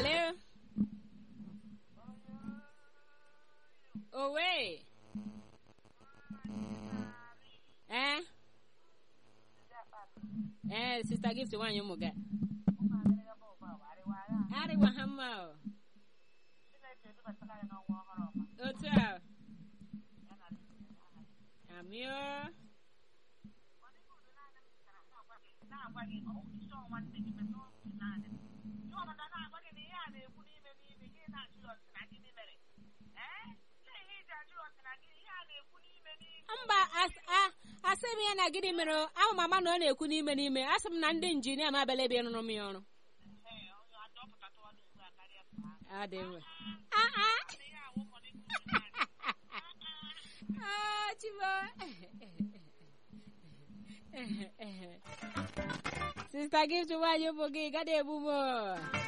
Alo. Owe. Eh? Eh, Sister Gift nwaanyị ụmụ ga. Arịwa ha mma o. Otu a. Amị o. mba as- a- asị m ya na gịnị mere o? ahụ mama na ọ na-ekwu n'ime n'ime asị m na ndị injinia m abịala ebe rụrụ m ya ọrụ Adị mma. Ah, ah. Ah, Chibo. Sister Gift nwaanyị ụmụ gị gada egbu m o.